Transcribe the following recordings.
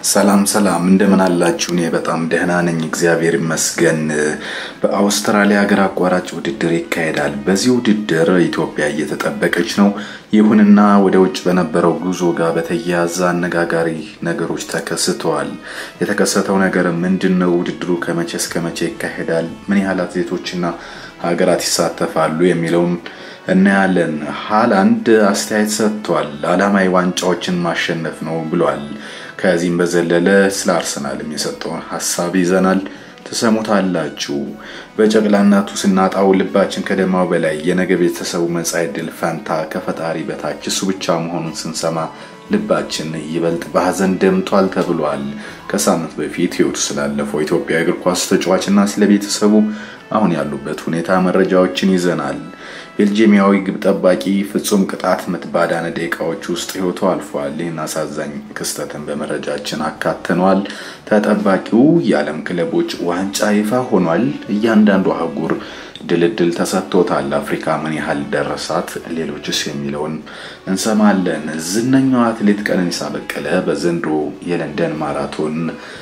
ሰላም ሰላም፣ እንደምን አላችሁ? እኔ በጣም ደህና ነኝ፣ እግዚአብሔር ይመስገን። በአውስትራሊያ ሀገር አቋራጭ ውድድር ይካሄዳል። በዚህ ውድድር ኢትዮጵያ እየተጠበቀች ነው። ይሁንና ወደ ውጭ በነበረው ጉዞ ጋር በተያያዘ አነጋጋሪ ነገሮች ተከስተዋል። የተከሰተው ነገር ምንድን ነው? ውድድሩ ከመቼ እስከ መቼ ይካሄዳል? ምን ያህል አትሌቶችና ሀገራት ይሳተፋሉ? የሚለውን እናያለን። ሃላንድ አስተያየት ሰጥቷል። ዓላማዊ ዋንጫዎችን ማሸነፍ ነው ብሏል። ከዚህም በዘለለ ስለ አርሰናልም የሰጠውን ሀሳብ ይዘናል፣ ትሰሙታላችሁ። በጨቅላነቱ ስናጣው ልባችን ከደማው በላይ የነገ ቤተሰቡ መጻኢ ዕድል ፈንታ ከፈጣሪ በታች እሱ ብቻ መሆኑን ስንሰማ ልባችን ይበልጥ በሀዘን ደምቷል ተብሏል። ከሳምንት በፊት ሕይወቱ ስላለፈው ኢትዮጵያ እግር ኳስ ተጫዋችና ስለ ቤተሰቡ አሁን ያሉበት ሁኔታ መረጃዎችን ይዘናል። ቤልጂየማዊ ግብ ጠባቂ ፍጹም ቅጣት ምት ባዳነ ደቂቃዎች ውስጥ ሕይወቱ አልፏል። ይህን አሳዛኝ ክስተትን በመረጃችን አካተኗል። ተጠባቂው የዓለም ክለቦች ዋንጫ ይፋ ሆኗል። እያንዳንዱ አህጉር ድልድል ተሰጥቶታል። አፍሪካ ምን ያህል ደረሳት? ሌሎችስ የሚለውን እንሰማለን። ዝነኛው አትሌት ቀነኒሳ በቀለ በዘንድሮ የለንደን ማራቶን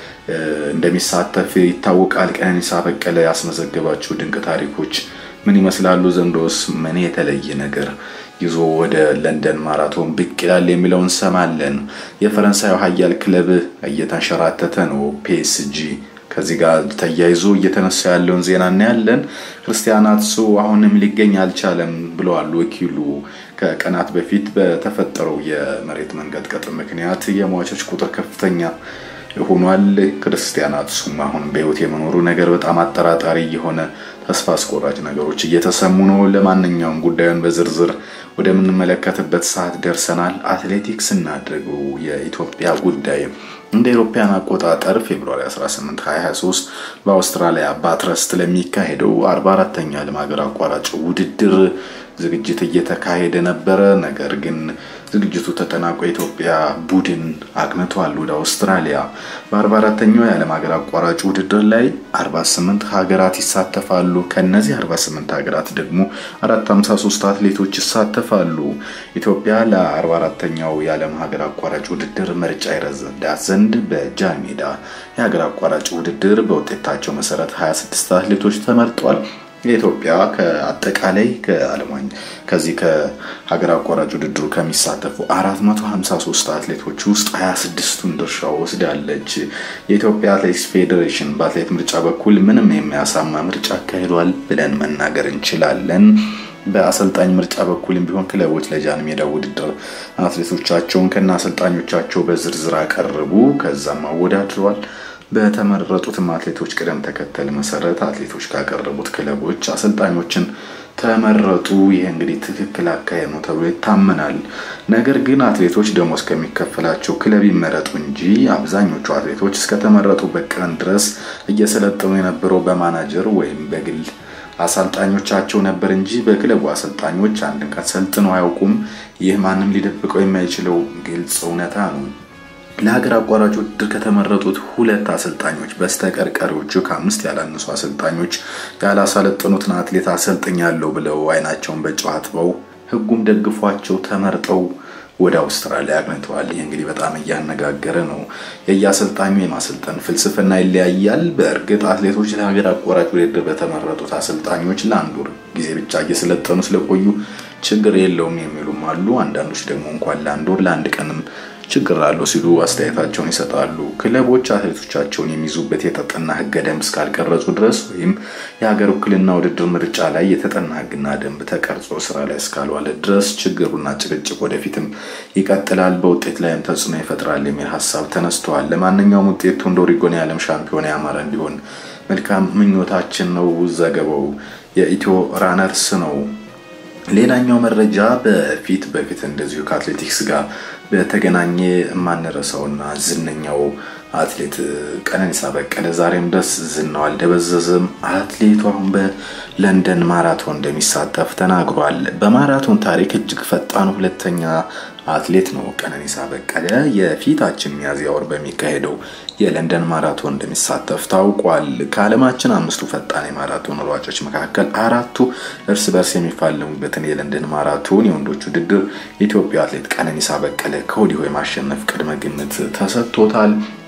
እንደሚሳተፍ ይታወቃል። ቀነኒሳ በቀለ ያስመዘገባቸው ድንቅ ታሪኮች ምን ይመስላሉ? ዘንድሮስ ምን የተለየ ነገር ይዞ ወደ ለንደን ማራቶን ብቅ ይላል የሚለውን እንሰማለን። የፈረንሳዩ ኃያል ክለብ እየተንሸራተተ ነው፣ ፒኤስጂ ከዚህ ጋር ተያይዞ እየተነሳ ያለውን ዜና እናያለን። ክርስቲያን አትሱ አሁንም ሊገኝ አልቻለም ብለዋል ወኪሉ። ከቀናት በፊት በተፈጠረው የመሬት መንቀጥቀጥ ምክንያት የሟቾች ቁጥር ከፍተኛ ሆኗል። ክርስቲያን አትሱም አሁን በሕይወት የመኖሩ ነገር በጣም አጠራጣሪ የሆነ ተስፋ አስቆራጭ ነገሮች እየተሰሙ ነው። ለማንኛውም ጉዳዩን በዝርዝር ወደምንመለከትበት ሰዓት ደርሰናል። አትሌቲክስ እናድርገው። የኢትዮጵያ ጉዳይ እንደ አውሮፓውያን አቆጣጠር ፌብሩዋሪ 18 2023 በአውስትራሊያ ባትረስት ለሚካሄደው 44ተኛ ዓለም ሀገር አቋራጭ ውድድር ዝግጅት እየተካሄደ ነበረ። ነገር ግን ዝግጅቱ ተጠናቆ የኢትዮጵያ ቡድን አቅንቷል ወደ አውስትራሊያ። በ44ተኛው የዓለም ሀገር አቋራጭ ውድድር ላይ 48 ሀገራት ይሳተፋሉ። ከነዚህ 48 ሀገራት ደግሞ 453 አትሌቶች ይሳተፋሉ። ኢትዮጵያ ለ44ተኛው የዓለም ሀገር አቋራጭ ውድድር ምርጫ ይረዳት ዘንድ በጃን ሜዳ የሀገር አቋራጭ ውድድር በውጤታቸው መሰረት 26 አትሌቶች ተመርጧል። የኢትዮጵያ ከአጠቃላይ ከዓለም ከዚህ ከሀገር አቋራጭ ውድድሩ ከሚሳተፉ 453 አትሌቶች ውስጥ 26ቱን ድርሻ ወስዳለች። የኢትዮጵያ አትሌቲክስ ፌዴሬሽን በአትሌት ምርጫ በኩል ምንም የሚያሳማ ምርጫ አካሂዷል ብለን መናገር እንችላለን። በአሰልጣኝ ምርጫ በኩልም ቢሆን ክለቦች ለጃን ሜዳ ውድድር አትሌቶቻቸውን ከነ አሰልጣኞቻቸው በዝርዝር አቀረቡ፣ ከዛም አወዳድረዋል። በተመረጡትም አትሌቶች ቅደም ተከተል መሰረት አትሌቶች ካቀረቡት ክለቦች አሰልጣኞችን ተመረጡ። ይህ እንግዲህ ትክክል አካሄድ ነው ተብሎ ይታመናል። ነገር ግን አትሌቶች ደሞዝ ከሚከፈላቸው ክለብ ይመረጡ እንጂ አብዛኞቹ አትሌቶች እስከተመረጡበት ቀን ድረስ እየሰለጠኑ የነበረው በማናጀር ወይም በግል አሰልጣኞቻቸው ነበር እንጂ በክለቡ አሰልጣኞች አንድን ቀን ሰልጥነው አያውቁም። ይህ ማንም ሊደብቀው የማይችለው ግልጽ እውነታ ነው። ለሀገር አቋራጭ ውድድር ከተመረጡት ሁለት አሰልጣኞች በስተቀር ቀሪዎቹ ከአምስት ያላነሱ አሰልጣኞች ያላሰለጠኑትን አትሌት አሰልጥኛለሁ ብለው አይናቸውን በጨው አጥበው ሕጉም ደግፏቸው ተመርጠው ወደ አውስትራሊያ አቅንተዋል። ይህ እንግዲህ በጣም እያነጋገረ ነው። የየአሰልጣኙ የማሰልጠን ፍልስፍና ይለያያል። በእርግጥ አትሌቶች ለሀገር አቋራጭ ውድድር በተመረጡት አሰልጣኞች ለአንድ ወር ጊዜ ብቻ እየሰለጠኑ ስለቆዩ ችግር የለውም የሚሉም አሉ። አንዳንዶች ደግሞ እንኳን ለአንድ ወር ለአንድ ቀንም ችግር አለው ሲሉ አስተያየታቸውን ይሰጣሉ። ክለቦች አትሌቶቻቸውን የሚይዙበት የተጠና ህገ ደንብ እስካልቀረጹ ድረስ ወይም የሀገር ውክልና ውድድር ምርጫ ላይ የተጠና ህግና ደንብ ተቀርጾ ስራ ላይ እስካልዋለ ድረስ ችግሩና ጭቅጭቅ ወደፊትም ይቀጥላል፣ በውጤት ላይም ተጽዕኖ ይፈጥራል የሚል ሀሳብ ተነስተዋል። ለማንኛውም ውጤቱ እንደ ኦሪጎን የዓለም ሻምፒዮና ያማረ እንዲሆን መልካም ምኞታችን ነው። ዘገባው የኢትዮ ራነርስ ነው። ሌላኛው መረጃ በፊት በፊት እንደዚሁ ከአትሌቲክስ ጋር በተገናኘ የማንረሳውና ዝነኛው አትሌት ቀነኒሳ በቀለ ዛሬም ድረስ ዝናው አልደበዘዘም። አትሌቱ አሁን በለንደን ማራቶን እንደሚሳተፍ ተናግሯል። በማራቶን ታሪክ እጅግ ፈጣኑ ሁለተኛ አትሌት ነው ቀነኒሳ በቀለ። የፊታችን ሚያዝያ ወር በሚካሄደው የለንደን ማራቶን እንደሚሳተፍ ታውቋል። ከዓለማችን አምስቱ ፈጣን የማራቶን ሯጮች መካከል አራቱ እርስ በርስ የሚፋለሙበትን የለንደን ማራቶን የወንዶች ውድድር የኢትዮጵያ አትሌት ቀነኒሳ በቀለ ከወዲሁ የማሸነፍ ቅድመ ግምት ተሰጥቶታል።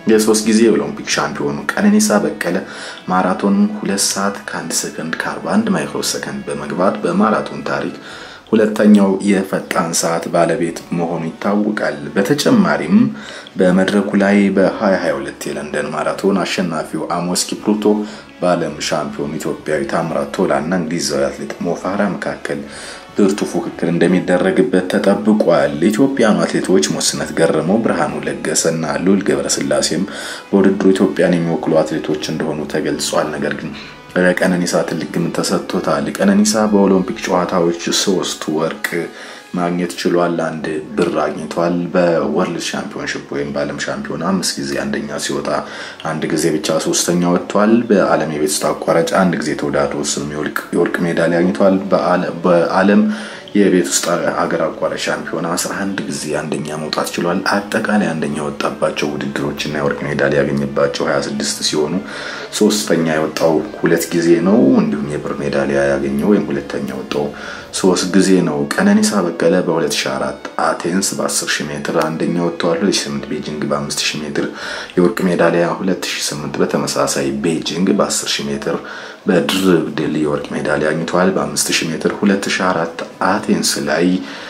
የሶስት ጊዜ የኦሎምፒክ ሻምፒዮኑ ቀነኒሳ በቀለ ማራቶን ሁለት ሰዓት ከአንድ ሰከንድ ከ41 ማይክሮ ሰከንድ በመግባት በማራቶን ታሪክ ሁለተኛው የፈጣን ሰዓት ባለቤት መሆኑ ይታወቃል። በተጨማሪም በመድረኩ ላይ በ2022 የለንደን ማራቶን አሸናፊው አሞስ ኪፕሩቶ በዓለም ሻምፒዮን ኢትዮጵያዊ ታምራት ቶላ እና እንግሊዛዊ አትሌት ሞፋራ መካከል ብርቱ ፉክክር እንደሚደረግበት ተጠብቋል። ኢትዮጵያኑ አትሌቶች ሞስነት ገረመው፣ ብርሃኑ ለገሰና ሉል ገብረስላሴም በውድድሩ ኢትዮጵያን የሚወክሉ አትሌቶች እንደሆኑ ተገልጿል። ነገር ግን ለቀነኒሳ ትልቅ ግምት ተሰጥቶታል። ቀነኒሳ በኦሎምፒክ ጨዋታዎች ሶስት ወርቅ ማግኘት ችሏል። አንድ ብር አግኝቷል። በወርልድ ሻምፒዮንሽፕ ወይም በዓለም ሻምፒዮና አምስት ጊዜ አንደኛ ሲወጣ አንድ ጊዜ ብቻ ሶስተኛ ወጥቷል። በዓለም የቤት ውስጥ አቋራጭ አንድ ጊዜ ተወዳድሮ እሱንም የወርቅ ሜዳሊያ አግኝቷል። በዓለም የቤት ውስጥ ሀገር አቋራጭ ሻምፒዮና 11 ጊዜ አንደኛ መውጣት ችሏል። አጠቃላይ አንደኛ የወጣባቸው ውድድሮችና የወርቅ ሜዳሊያ ያገኘባቸው 26 ሲሆኑ ሶስተኛ የወጣው ሁለት ጊዜ ነው። እንዲሁም የብር ሜዳሊያ ያገኘው ወይም ሁለተኛ የወጣው ሶስት ጊዜ ነው። ቀነኒሳ በቀለ በ2004 አቴንስ በ10000 ሜትር አንደኛ ወጥተዋል። 2008 ቤጂንግ በ5000 ሜትር የወርቅ ሜዳሊያ፣ 2008 በተመሳሳይ ቤጂንግ በ10000 ሜትር በድርብ ድል የወርቅ ሜዳሊያ አግኝተዋል። በ5000 ሜትር 2004 አቴንስ ላይ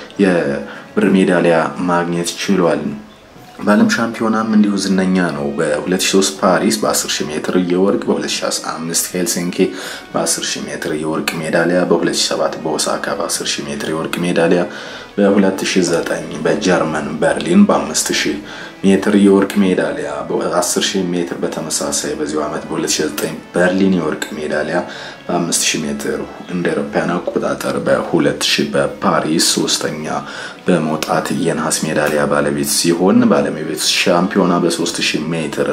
የብር ሜዳሊያ ማግኘት ችሏል። በዓለም ሻምፒዮናም እንዲሁ ዝነኛ ነው። በ2003 ፓሪስ በ10000 ሜትር የወርቅ፣ በ2015 ሄልሲንኪ በ10000 ሜትር የወርቅ ሜዳሊያ፣ በ2007 በኦሳካ በ10000 ሜትር የወርቅ ሜዳሊያ፣ በ2009 በጀርመን በርሊን በ5000 ሜትር የወርቅ ሜዳሊያ፣ በ10000 ሜትር በተመሳሳይ በዚሁ ዓመት በ2009 በርሊን የወርቅ ሜዳሊያ፣ በ5000 ሜትር እንደ አውሮፓውያን አቆጣጠር በ2000 በፓሪስ ሶስተኛ በመውጣት የነሐስ ሜዳሊያ ባለቤት ሲሆን በዓለም የቤት ሻምፒዮና በ3000 ሜትር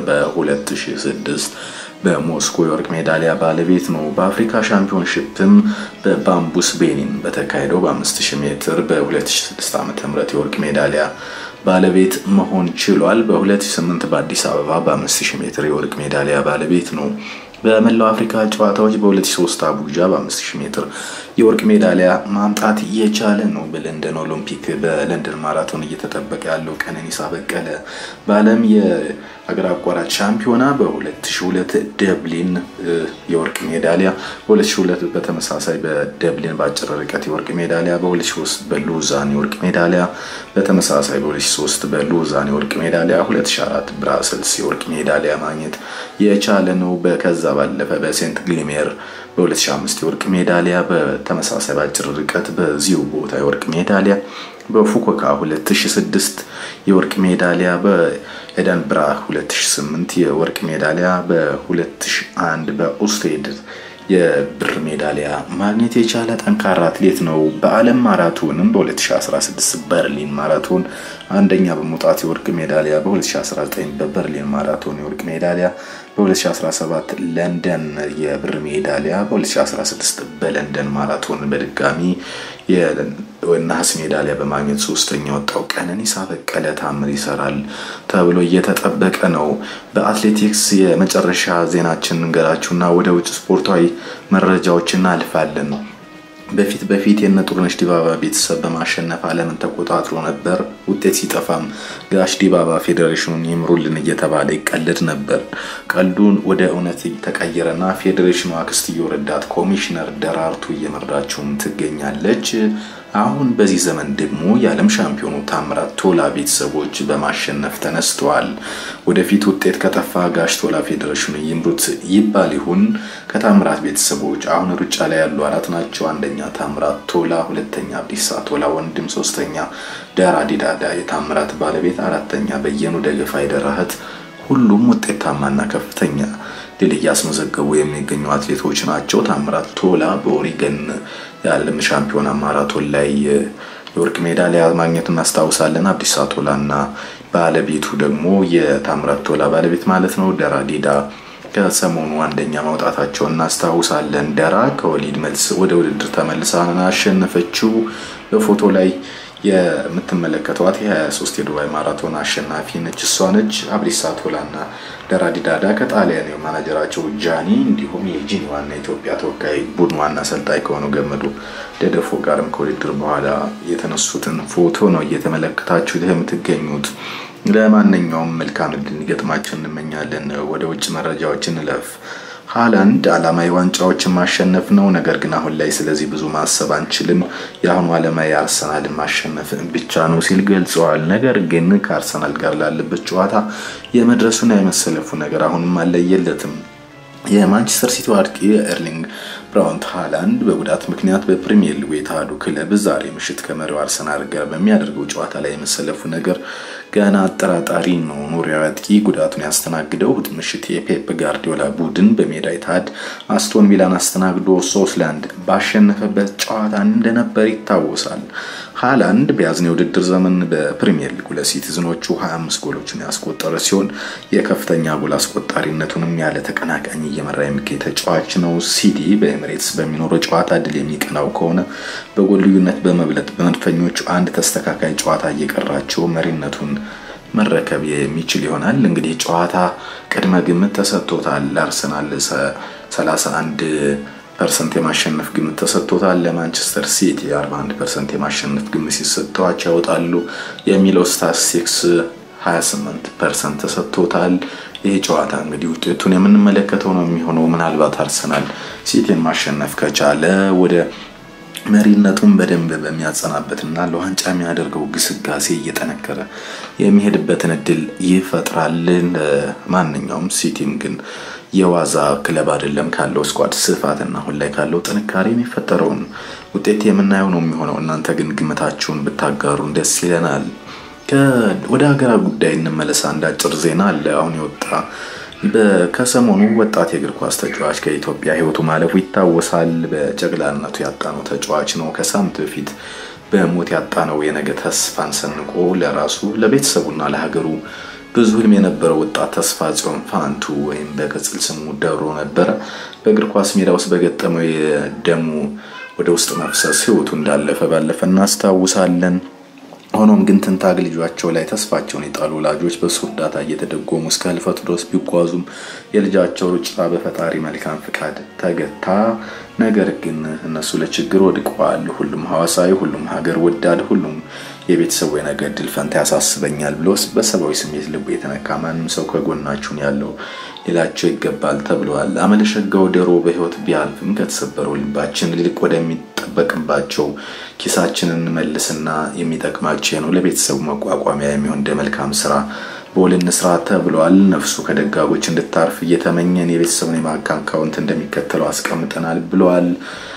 በ2006 በሞስኮ የወርቅ ሜዳሊያ ባለቤት ነው። በአፍሪካ ሻምፒዮንሺፕም በባምቡስ ቤኒን በተካሄደው በ5000 ሜትር በ2006 ዓ.ም የወርቅ ሜዳሊያ ባለቤት መሆን ችሏል። በ2008 በአዲስ አበባ በ5000 ሜትር የወርቅ ሜዳሊያ ባለቤት ነው። በመላው አፍሪካ ጨዋታዎች በ2003 አቡጃ በ5000 ሜትር የወርቅ ሜዳሊያ ማምጣት የቻለ ነው። በለንደን ኦሎምፒክ በለንደን ማራቶን እየተጠበቀ ያለው ቀነኒሳ በቀለ በዓለም የሀገር አቋራጭ ሻምፒዮና በ2002 ደብሊን የወርቅ ሜዳሊያ፣ በ2002 በተመሳሳይ በደብሊን በአጭር ርቀት የወርቅ ሜዳሊያ፣ በ2003 በሉዛን የወርቅ ሜዳሊያ፣ በተመሳሳይ በ2003 በሉዛን የወርቅ ሜዳሊያ፣ 2004 ብራስልስ የወርቅ ሜዳሊያ ማግኘት የቻለ ነው። ከዛ ባለፈ በሴንት ግሊሜር በ2005 የወርቅ ሜዳሊያ በተመሳሳይ በአጭር ርቀት በዚሁ ቦታ የወርቅ ሜዳሊያ በፉኮካ 2006 የወርቅ ሜዳሊያ በኤደንብራ 2008 የወርቅ ሜዳሊያ በ2001 በኡስቴድ የብር ሜዳሊያ ማግኘት የቻለ ጠንካራ አትሌት ነው። በዓለም ማራቶንም በ2016 በርሊን ማራቶን አንደኛ በመውጣት የወርቅ ሜዳሊያ፣ በ2019 በበርሊን ማራቶን የወርቅ ሜዳሊያ፣ በ2017 ለንደን የብር ሜዳሊያ፣ በ2016 በለንደን ማራቶን በድጋሚ የነሐስ ሜዳሊያ በማግኘት ሶስተኛ ወጣው ቀነኒሳ በቀለ ታምር ይሰራል ተብሎ እየተጠበቀ ነው። በአትሌቲክስ የመጨረሻ ዜናችን እንገራችሁና ወደ ውጭ ስፖርታዊ መረጃዎች እናልፋለን። በፊት በፊት የነ ጥሩነሽ ዲባባ ቤተሰብ በማሸነፍ ዓለምን ተቆጣጥሮ ነበር። ውጤት ሲጠፋም ጋሽ ዲባባ ፌዴሬሽኑን ይምሩልን እየተባለ ይቀልድ ነበር። ቀልዱን ወደ እውነት ተቀየረና ፌዴሬሽኑ አክስትዮ ረዳት ኮሚሽነር ደራርቱ እየመራችውም ትገኛለች። አሁን በዚህ ዘመን ደግሞ የዓለም ሻምፒዮኑ ታምራት ቶላ ቤተሰቦች በማሸነፍ ተነስተዋል። ወደፊት ውጤት ከጠፋ ጋሽ ቶላ ፌዴሬሽኑ ይምሩት ይባል ይሁን? ከታምራት ቤተሰቦች አሁን ሩጫ ላይ ያሉ አራት ናቸው። አንደኛ ታምራት ቶላ፣ ሁለተኛ አብዲሳ ቶላ ወንድም፣ ሶስተኛ ደራ ዲዳዳ የታምራት ባለቤት፣ አራተኛ በየኑ ደገፋ የደራህት ሁሉም ውጤታማና ከፍተኛ ድል እያስመዘገቡ የሚገኙ አትሌቶች ናቸው። ታምራት ቶላ በኦሪገን የዓለም ሻምፒዮና ማራቶን ላይ የወርቅ ሜዳሊያ ማግኘት እናስታውሳለን። አብዲሳ ቶላ እና ባለቤቱ ደግሞ የታምራት ቶላ ባለቤት ማለት ነው ደራ ዲዳ ከሰሞኑ አንደኛ ማውጣታቸውን እናስታውሳለን። ደራ ከወሊድ መልስ ወደ ውድድር ተመልሳ አሸነፈችው። በፎቶ ላይ የምትመለከቷት የ23 የዱባይ ማራቶን አሸናፊ ነች። እሷ ነች። አብዲሳ ቶላ እና ደራ ዲዳዳ ከጣሊያን ማናጀራቸው ጃኒ እንዲሁም የጂኒ ዋና ኢትዮጵያ ተወካይ ቡድን ዋና አሰልጣኝ ከሆነው ገመዱ ደደፎ ጋርም ከውድድር በኋላ የተነሱትን ፎቶ ነው እየተመለከታችሁ የምትገኙት። ለማንኛውም መልካም ዕድል እንዲገጥማቸው እንመኛለን። ወደ ውጭ መረጃዎች እንለፍ። ሃላንድ ዓላማዊ ዋንጫዎችን ማሸነፍ ነው። ነገር ግን አሁን ላይ ስለዚህ ብዙ ማሰብ አንችልም። የአሁኑ ዓላማዊ አርሰናልን ማሸነፍ ብቻ ነው ሲል ገልጸዋል። ነገር ግን ከአርሰናል ጋር ላለበት ጨዋታ የመድረሱና የመሰለፉ ነገር አሁንም አለየለትም። የማንቸስተር ሲቲ አጥቂ ኤርሊንግ ብራውንት ሃላንድ በጉዳት ምክንያት በፕሪሚየር ሊጉ የተሃዱ ክለብ ዛሬ ምሽት ከመሪው አርሰናል ጋር በሚያደርገው ጨዋታ ላይ የመሰለፉ ነገር ገና አጠራጣሪ ነው። ኖሪያዊ አጥቂ ጉዳቱን ያስተናግደው እሁድ ምሽት የፔፕ ጋርዲዮላ ቡድን በሜዳ የተሃድ አስቶን ቪላን አስተናግዶ ሶስት ለአንድ ባሸነፈበት ጨዋታ እንደነበር ይታወሳል። ሃላንድ በያዝነው የውድድር ዘመን በፕሪሚየር ሊጉ ለሲቲዝኖቹ 25 ጎሎችን ያስቆጠረ ሲሆን የከፍተኛ ጎል አስቆጣሪነቱንም ያለ ተቀናቃኝ እየመራ የሚገኝ ተጫዋች ነው። ሲቲ በኤምሬትስ በሚኖረው ጨዋታ ድል የሚቀናው ከሆነ በጎል ልዩነት በመብለጥ በመድፈኞቹ አንድ ተስተካካይ ጨዋታ እየቀራቸው መሪነቱን መረከብ የሚችል ይሆናል። እንግዲህ ጨዋታ ቅድመ ግምት ተሰጥቶታል። አርሰናል 31 ፐርሰንት የማሸነፍ ግምት ተሰጥቶታል። ለማንቸስተር ሲቲ 41 ፐርሰንት የማሸነፍ ግምት ሲሰጠዋቸው ያወጣሉ የሚለው ስታትስቲክስ 28 ፐርሰንት ተሰጥቶታል። ይህ ጨዋታ እንግዲህ ውጤቱን የምንመለከተው ነው የሚሆነው። ምናልባት አርሰናል ሲቲን ማሸነፍ ከቻለ ወደ መሪነቱን በደንብ በሚያጸናበትና ለዋንጫ የሚያደርገው ግስጋሴ እየጠነከረ የሚሄድበትን እድል ይፈጥራል። ማንኛውም ሲቲም ግን የዋዛ ክለብ አይደለም። ካለው ስኳድ ስፋትና አሁን ላይ ካለው ጥንካሬ የሚፈጠረውን ውጤት የምናየው ነው የሚሆነው። እናንተ ግን ግምታችሁን ብታጋሩን ደስ ይለናል። ወደ ሀገራ ጉዳይ እንመለስ። አንድ አጭር ዜና አለ አሁን የወጣ ከሰሞኑ ወጣት የእግር ኳስ ተጫዋች ከኢትዮጵያ ሕይወቱ ማለፉ ይታወሳል። በጨቅላነቱ ያጣነው ተጫዋች ነው። ከሳምንት በፊት በሞት ያጣነው የነገ ተስፋን ሰንቆ ለራሱ ለቤተሰቡና ለሀገሩ ብዙ ህልም የነበረው ወጣት ተስፋ ጽዮን ፋንቱ ወይም በቅጽል ስሙ ደብሮ ነበረ። በእግር ኳስ ሜዳ ውስጥ በገጠመው የደሙ ወደ ውስጥ መፍሰስ ሕይወቱ እንዳለፈ ባለፈ እናስታውሳለን። ሆኖም ግን ትንታግ ልጇቸው ላይ ተስፋቸውን የጣሉ ወላጆች በሱ እርዳታ እየተደጎሙ እስከ ህልፈቱ ድረስ ቢጓዙም የልጃቸው ሩጫ በፈጣሪ መልካም ፍቃድ ተገታ። ነገር ግን እነሱ ለችግር ወድቀዋል። ሁሉም ሐዋሳዊ፣ ሁሉም ሀገር ወዳድ፣ ሁሉም የቤተሰቡ የነገ ዕድል ፈንታ ያሳስበኛል ብሎ በሰብአዊ ስሜት ልቡ የተነካ ማንም ሰው ከጎናችሁን ያለው ሌላቸው ይገባል ተብለዋል። አመለሸጋው ደሮ በህይወት ቢያልፍም ከተሰበረው ልባችን ልቅ ወደሚጠበቅባቸው ኪሳችንን መልስና የሚጠቅማቸው ነው ለቤተሰቡ መቋቋሚያ የሚሆን እንደ መልካም ስራ በውል እንስራ ተብሏል። ነፍሱ ከደጋጎች እንድታርፍ እየተመኘን የቤተሰቡን የባንክ አካውንት እንደሚከተለው አስቀምጠናል ብለዋል።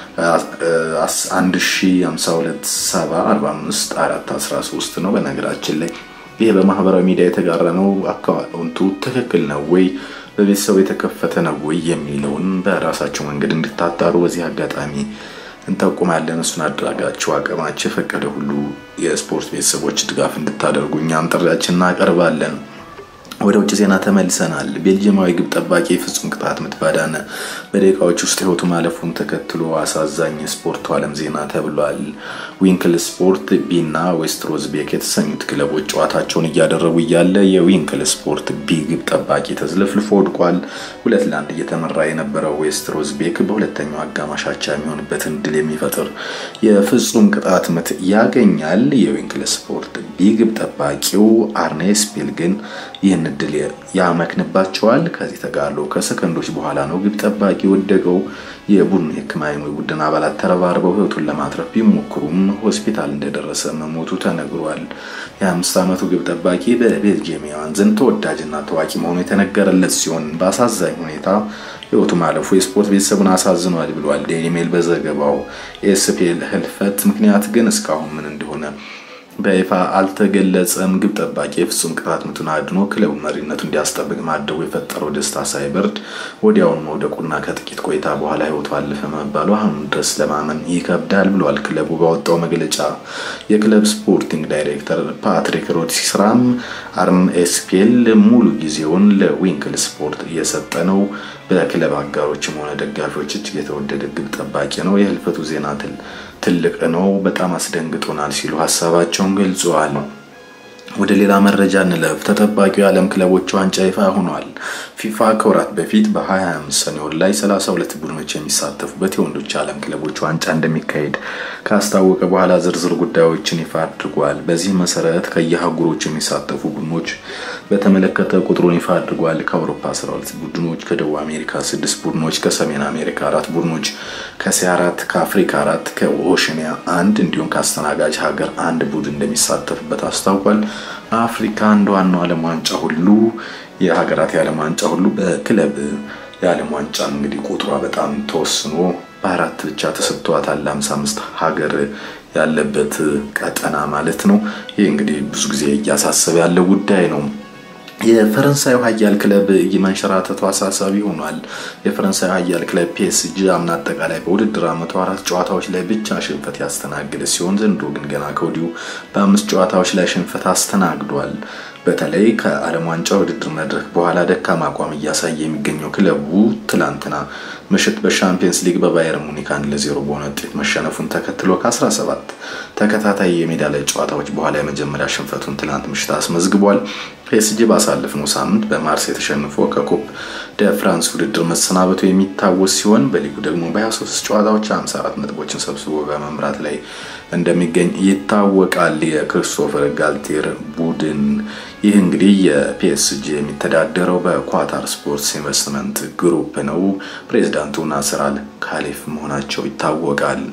152745413 ነው። በነገራችን ላይ ይሄ በማህበራዊ ሚዲያ የተጋራ ነው። አካውንቱ ትክክል ነው ወይ በቤተሰቡ የተከፈተ ነው ወይ የሚለውን በራሳቸው መንገድ እንድታጣሩ በዚህ አጋጣሚ እንጠቁማለን። እሱን አድራጋችሁ አቅማችሁ የፈቀደ ሁሉ የስፖርት ቤተሰቦች ድጋፍ እንድታደርጉ እኛም ጥሪያችን እናቀርባለን። ወደ ውጭ ዜና ተመልሰናል። ቤልጅየማዊ ግብ ጠባቂ ፍጹም ቅጣት ምት ባዳነ በደቂቃዎች ውስጥ ህይወቱ ማለፉን ተከትሎ አሳዛኝ የስፖርቱ ዓለም ዜና ተብሏል። ዊንክል ስፖርት ቢና ዌስት ሮዝቤክ የተሰኙት ክለቦች ጨዋታቸውን እያደረጉ እያለ የዊንክል ስፖርት ቢ ግብ ጠባቂ ተዝለፍልፎ ወድቋል። ሁለት ለአንድ እየተመራ የነበረው ዌስት ሮዝቤክ በሁለተኛው አጋማሽ አቻ የሚሆንበትን ድል የሚፈጥር የፍጹም ቅጣት ምት ያገኛል። የዊንክል ስፖርት ቢ ግብ ጠባቂው አርኔ ስፒል ግን ይህን እድል ያመክንባቸዋል። ከዚህ ተጋድሎ ከሰከንዶች በኋላ ነው ግብ ጠባቂ ወደቀው። የቡድኑ የሕክምና ቡድን አባላት ተረባርበው ህይወቱን ለማትረፍ ቢሞክሩም ሆስፒታል እንደደረሰ መሞቱ ተነግሯል። የአምስት ዓመቱ ግብ ጠባቂ በቤልጂየማውያን ዘንድ ተወዳጅና ታዋቂ መሆኑ የተነገረለት ሲሆን በአሳዛኝ ሁኔታ ህይወቱ ማለፉ የስፖርት ቤተሰቡን አሳዝኗል ብሏል ዴይሊ ሜል በዘገባው። የኤስፒኤል ህልፈት ምክንያት ግን እስካሁን ምን እንደሆነ በይፋ አልተገለጸም። ግብ ጠባቂ የፍጹም ቅጣት ምቱን አድኖ ክለቡ መሪነቱ እንዲያስጠብቅ ማድረጉ የፈጠረው ደስታ ሳይበርድ ወዲያውን መውደቁና ከጥቂት ቆይታ በኋላ ህይወቱ አለፈ መባሉ አሁን ድረስ ለማመን ይከብዳል ብሏል ክለቡ ባወጣው መግለጫ። የክለብ ስፖርቲንግ ዳይሬክተር ፓትሪክ ሮድሲስራም አርም ኤስፒኤል ሙሉ ጊዜውን ለዊንክል ስፖርት እየሰጠ ነው። በክለብ አጋሮችም ሆነ ደጋፊዎች እጅግ የተወደደ ግብ ጠባቂ ነው። የህልፈቱ ዜና ትልቅ ነው፣ በጣም አስደንግጦናል ሲሉ ሀሳባቸውን ገልጸዋል። ወደ ሌላ መረጃ እንለፍ። ተጠባቂው የዓለም ክለቦች ዋንጫ ይፋ ሆኗል። ፊፋ ከወራት በፊት በ25 ሰኔ ወር ላይ 32 ቡድኖች የሚሳተፉበት የወንዶች የዓለም ክለቦች ዋንጫ እንደሚካሄድ ካስታወቀ በኋላ ዝርዝር ጉዳዮችን ይፋ አድርጓል። በዚህ መሰረት ከየአህጉሮች የሚሳተፉ ቡድኖች በተመለከተ ቁጥሩን ይፋ አድርጓል። ከአውሮፓ 12 ቡድኖች፣ ከደቡብ አሜሪካ 6 ቡድኖች፣ ከሰሜን አሜሪካ አራት ቡድኖች፣ ከእስያ አራት፣ ከአፍሪካ አራት፣ ከኦሽኒያ አንድ እንዲሁም ከአስተናጋጅ ሀገር አንድ ቡድን እንደሚሳተፍበት አስታውቋል። አፍሪካ እንደ ዋናው ዓለም ዋንጫ ሁሉ የሀገራት የዓለም ዋንጫ ሁሉ በክለብ የዓለም ዋንጫ እንግዲህ ቁጥሯ በጣም ተወስኖ በአራት ብቻ ተሰጥቷታል። አምሳ አምስት ሀገር ያለበት ቀጠና ማለት ነው። ይህ እንግዲህ ብዙ ጊዜ እያሳሰበ ያለው ጉዳይ ነው። የፈረንሳዩ ኃያል ክለብ መንሸራተቱ አሳሳቢ ሆኗል። የፈረንሳዩ ኃያል ክለብ ፒኤስጂ አምና አጠቃላይ በውድድር ዓመቱ አራት ጨዋታዎች ላይ ብቻ ሽንፈት ያስተናገደ ሲሆን ዘንድሮ ግን ገና ከወዲሁ በአምስት ጨዋታዎች ላይ ሽንፈት አስተናግዷል። በተለይ ከዓለም ዋንጫ ውድድር መድረክ በኋላ ደካማ አቋም እያሳየ የሚገኘው ክለቡ ትላንትና ምሽት በሻምፒየንስ ሊግ በባየር ሙኒክ አንድ ለዜሮ በሆነ ውጤት መሸነፉን ተከትሎ ከ17 ተከታታይ የሜዳ ላይ ጨዋታዎች በኋላ የመጀመሪያ ሽንፈቱን ትላንት ምሽት አስመዝግቧል። ፒኤስጂ ባሳለፍነው ሳምንት በማርሴይ ተሸንፎ ከኮፕ ደ ፍራንስ ውድድር መሰናበቱ የሚታወስ ሲሆን በሊጉ ደግሞ በ23 ጨዋታዎች 54 ነጥቦችን ሰብስቦ በመምራት ላይ እንደሚገኝ ይታወቃል። የክሪስቶፈር ጋልቴር ቡድን ይህ እንግዲህ የፒኤስጂ የሚተዳደረው በኳታር ስፖርትስ ኢንቨስትመንት ግሩፕ ነው። ፕሬዚዳንቱ ናስር አል ካሊፍ መሆናቸው ይታወቃል።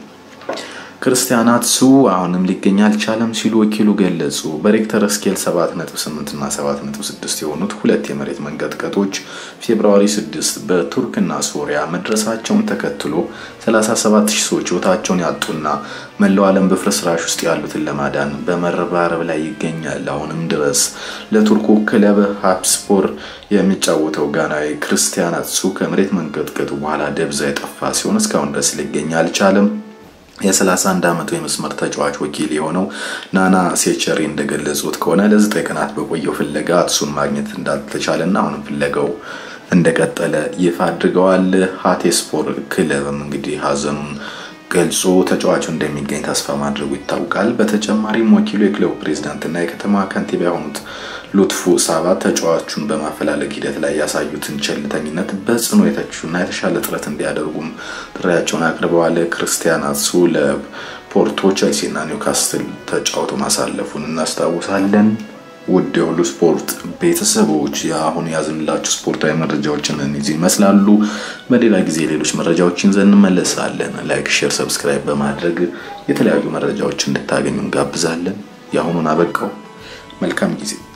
ክርስቲያን አትሱ አሁንም ሊገኝ አልቻለም ሲሉ ወኪሉ ገለጹ። በሬክተር ስኬል 7.8 እና 7.6 የሆኑት ሁለት የመሬት መንቀጥቀጦች ፌብርዋሪ 6 በቱርክና ሶሪያ መድረሳቸውን ተከትሎ 37 ሺህ ሰዎች ሕይወታቸውን ያጡና መላው ዓለም በፍርስራሽ ውስጥ ያሉትን ለማዳን በመረባረብ ላይ ይገኛል። አሁንም ድረስ ለቱርኩ ክለብ ሀፕስፖር የሚጫወተው ጋናዊ ክርስቲያን አትሱ ከመሬት መንቀጥቀጡ በኋላ ደብዛ የጠፋ ሲሆን እስካሁን ድረስ ሊገኝ አልቻለም። የ31 ዓመቱ የመስመር ተጫዋች ወኪል የሆነው ናና ሴቸሪ እንደገለጹት ከሆነ ለዘጠኝ ቀናት በቆየው ፍለጋ እሱን ማግኘት እንዳልተቻለና አሁንም ፍለጋው እንደቀጠለ ይፋ አድርገዋል። ሀቴስፖር ክለብም እንግዲህ ሀዘኑን ገልጾ ተጫዋቹ እንደሚገኝ ተስፋ ማድረጉ ይታወቃል። በተጨማሪም ወኪሉ የክለቡ ፕሬዝዳንትና የከተማ ከንቲባ የሆኑት ሉትፉ ሳባ ተጫዋቹን በማፈላለግ ሂደት ላይ ያሳዩትን ቸልተኝነት በጽኑ የተቹና የተሻለ ጥረት እንዲያደርጉም ጥሪያቸውን አቅርበዋል። ክርስቲያን አትሱ ለፖርቶ፣ ቸልሲና ኒውካስትል ተጫውቶ ማሳለፉን እናስታውሳለን። ውድ የሁሉ ስፖርት ቤተሰቦች የአሁን ያዝንላችሁ ስፖርታዊ መረጃዎችን እነዚህ ይመስላሉ። በሌላ ጊዜ ሌሎች መረጃዎችን ይዘን እንመለሳለን። ላይክ፣ ሼር፣ ሰብስክራይብ በማድረግ የተለያዩ መረጃዎች እንድታገኙ እንጋብዛለን። የአሁኑን አበቃው። መልካም ጊዜ